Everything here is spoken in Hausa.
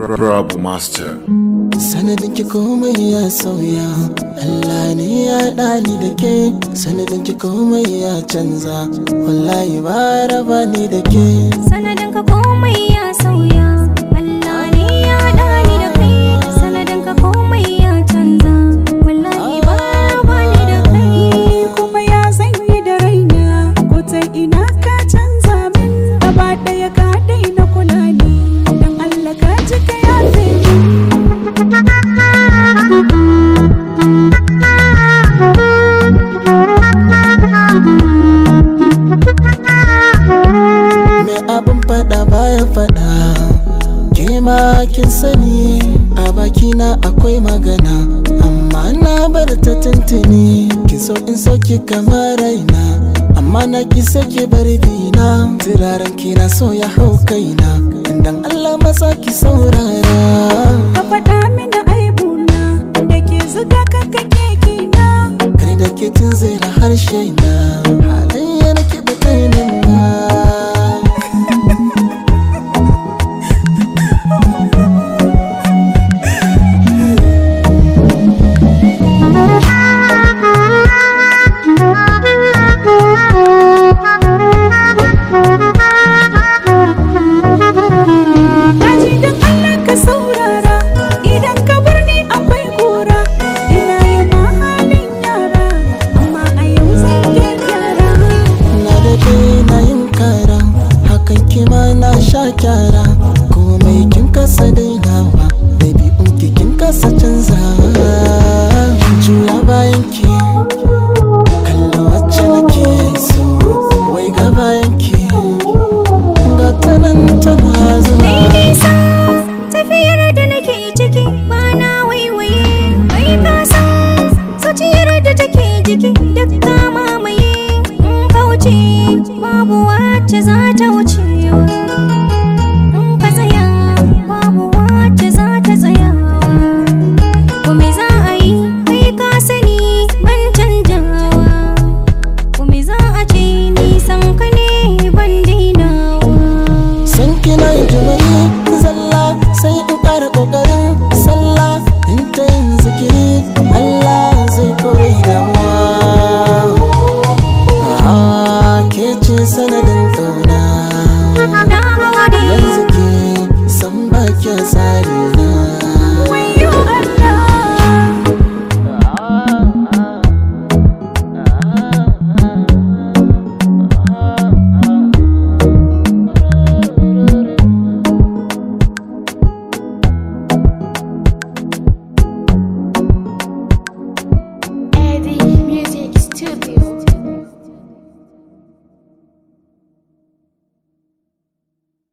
Rabu Master. sanadin ki komai ya sauya Allah ne ya ɗani da ke sanadin ki komai ya canza wallahi ba raba ni da ke sanadin ka komai ya sauya Allah ne ya haɗa ni da kai sanadin ka komai ya canza wallahi ba ba ni da kai kuma ya zanyi da raina ko ta ina ka canza min gaba ɗaya ka daina kula ni dan Allah ka ji ka yafe min me abin faɗa baya faɗa ke ma kin sani a bakina akwai magana amma na bar ta tuntuni kin so in sauki kamar raina amma na ki sake bar bina turaren kina so ya hau kaina dan Allah maza ki saurara ka faɗa mini aibuna da ke zuga ka kake kina kai da ke tun zira harshe na halayya na ki batainin na Daji don Allah ka saurara idan ka bar ni akwai kura ina yi ma halin yara amma a yau zan gyara na daɗe na yin kara hakan kima na sha kyara komai kin kasa dainawa ɗabi'un ki kin kasa canzawa juya bayan ki kalla wacce nake so wai ga bayan ki ga ta nan tana zuwa Mai nisa tafiyar da nake ciki ba na waiwaye mai kasa zuciyar da take jiki